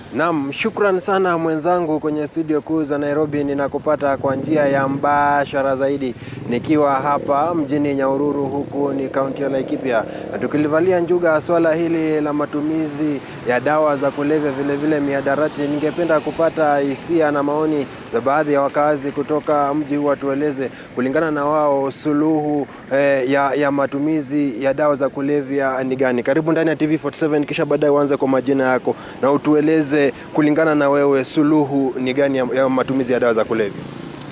Naam, shukran sana mwenzangu kwenye studio kuu za Nairobi. Ninakupata kwa njia ya mbashara zaidi nikiwa hapa mjini Nyahururu, huku ni kaunti ya Laikipia, na tukilivalia njuga swala hili la matumizi ya dawa za kulevya, vilevile miadarati. Ningependa kupata hisia na maoni za baadhi ya wakazi kutoka mji huu, watueleze kulingana na wao suluhu eh, ya, ya matumizi ya dawa za kulevya ni gani. Karibu ndani ya TV47, kisha baadaye uanze kwa majina yako na utueleze kulingana na wewe suluhu ni gani ya, ya matumizi ya dawa za kulevya.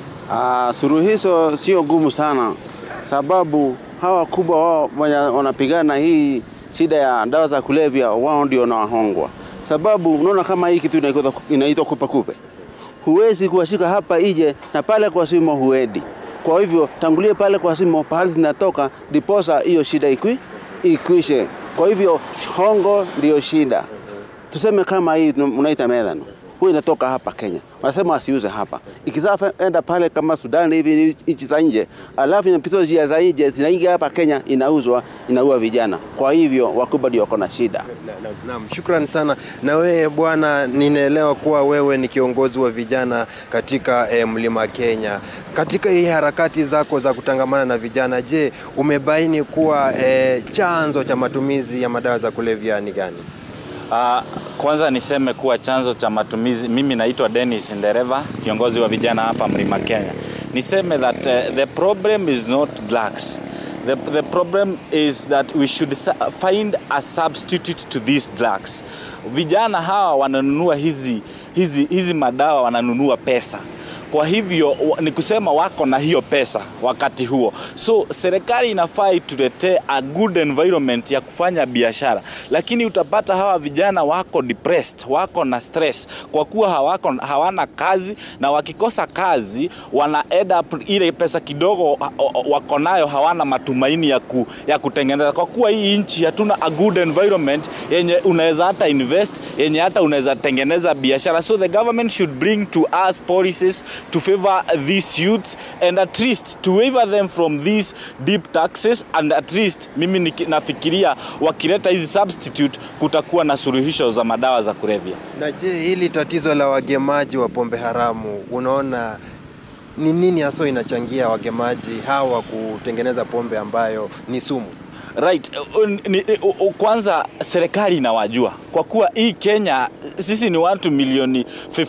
Ah, suluhisho sio ngumu sana, sababu hawa kubwa wao wenye wanapigana hii shida ya dawa za kulevya, wao ndio wanahongwa. Sababu unaona kama hii kitu inaitwa- inaitwa kupe kupe, huwezi kuwashika hapa ije na pale kwa simo huedi. Kwa hivyo tangulie pale kwa simo pahali zinatoka, diposa hiyo shida ikwi, ikwishe. Kwa hivyo hongo ndio shida. Tuseme kama hii unaita methano, huyu inatoka hapa Kenya, wanasema wasiuze hapa. Ikizaa enda pale kama Sudan hivi nchi za nje, alafu inapita njia za nje zinaingia hapa Kenya, inauzwa inaua vijana. Kwa hivyo wakubwa ndio wako na shida. Naam, shukran sana. Na wewe bwana, ninaelewa kuwa wewe ni kiongozi wa vijana katika eh, Mlima Kenya. Katika hii harakati zako za kutangamana na vijana, je, umebaini kuwa eh, chanzo cha matumizi ya madawa za kulevya ni gani? Uh, kwanza niseme kuwa chanzo cha matumizi, mimi naitwa Dennis Ndereva, kiongozi wa vijana hapa Mlima Kenya. Niseme that uh, the problem is not drugs. The, the problem is that we should sa- find a substitute to these drugs. Vijana hawa wananunua hizi, hizi, hizi madawa wananunua pesa kwa hivyo wa- ni kusema wako na hiyo pesa wakati huo, so serikali inafaa ituletee a good environment ya kufanya biashara, lakini utapata hawa vijana wako depressed, wako na stress kwa kuwa hawako, hawana kazi, na wakikosa kazi wana end up ile pesa kidogo wa- wa- wako nayo, hawana matumaini ya, ku, ya kutengeneza, kwa kuwa hii nchi hatuna a good environment yenye unaweza hata invest, yenye hata unaweza tengeneza biashara, so the government should bring to us policies to favor these youths and at least to waiver them from these deep taxes and at least mimi niki- nafikiria wakileta hizi substitute kutakuwa na suluhisho za madawa za kulevya. Na je, hili tatizo la wagemaji wa pombe haramu, unaona ni nini hasa inachangia wagemaji hawa kutengeneza pombe ambayo ni sumu? Right. uh, ni- uh, uh, Kwanza serikali inawajua kwa kuwa hii Kenya sisi ni watu milioni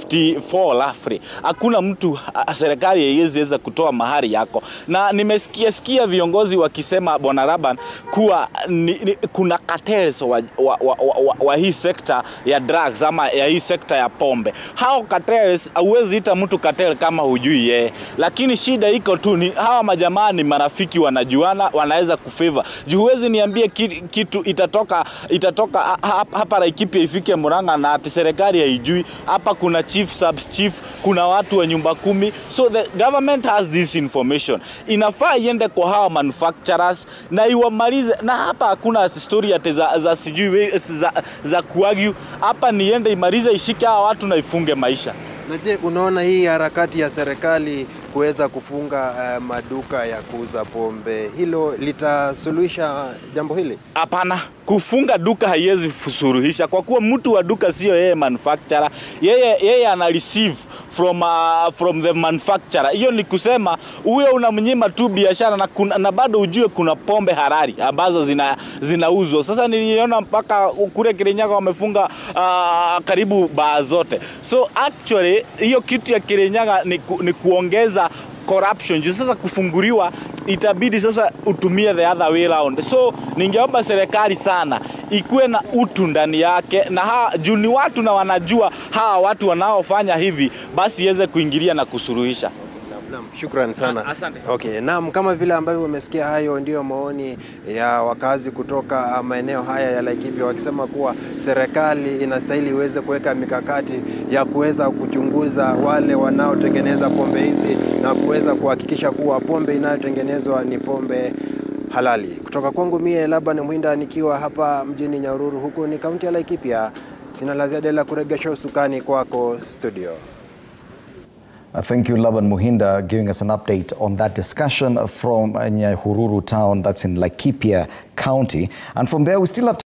54 lafri. Hakuna mtu uh, serikali haiwezi weza kutoa mahari yako, na nimesikia sikia viongozi wakisema bwana Raban kuwa ni, ni, kuna cartels wa, wa, wa, wa, wa, wa hii sekta ya drugs ama ya hii sekta ya pombe. Hao cartels hauwezi ita mtu cartel kama hujui yeye, lakini shida iko tu ni hawa majamaa ni marafiki, wanajuana, wanaweza kufavor juu huwezi niambie ki- kitu itatoka itatoka ha- ha- hapa Laikipia ifike Murang'a na ati serikali haijui. Hapa kuna chief sub chief, kuna watu wa nyumba kumi, so the government has this information. Inafaa iende kwa hawa manufacturers na iwamalize, na hapa hakuna story ati za, za sijui we- za, za kuagu. Hapa niende imalize, ishike hawa watu na ifunge maisha. Na je, unaona hii harakati ya serikali kuweza kufunga eh, maduka ya kuuza pombe, hilo litasuluhisha jambo hili? Hapana, kufunga duka haiwezi suluhisha kwa kuwa mtu wa duka sio yeye manufacturer, yeye, yeye ana receive from, uh, from the manufacturer. Hiyo ni kusema huyo unamnyima tu biashara na, kuna, na bado ujue kuna pombe harari ambazo zina, zinauzwa. Sasa niliona mpaka kule Kirinyaga wamefunga uh, karibu baa zote, so actually hiyo kitu ya Kirinyaga ni, ku, ni kuongeza corruption juu sasa kufunguliwa itabidi sasa utumie the other way round. So ningeomba serikali sana ikuwe na utu ndani yake, na hawa juu ni watu na wanajua hawa watu wanaofanya hivi, basi iweze kuingilia na kusuluhisha. Naam, shukran sana. Ah, asante. Okay, naam, kama vile ambavyo umesikia, hayo ndiyo maoni ya wakazi kutoka ah, maeneo haya ya Laikipia wakisema kuwa serikali inastahili iweze kuweka mikakati ya kuweza kuchunguza wale wanaotengeneza pombe hizi na kuweza kuhakikisha kuwa pombe inayotengenezwa ni pombe halali. Kutoka kwangu mie Laban Mwinda nikiwa hapa mjini Nyahururu, huku ni kaunti ya Laikipia. Sina la ziada ila kuregesha usukani kwako studio. Uh, Thank you, Laban Muhinda, giving us an update on that discussion from uh, Nyahururu town, that's in Laikipia County. And from there, we still have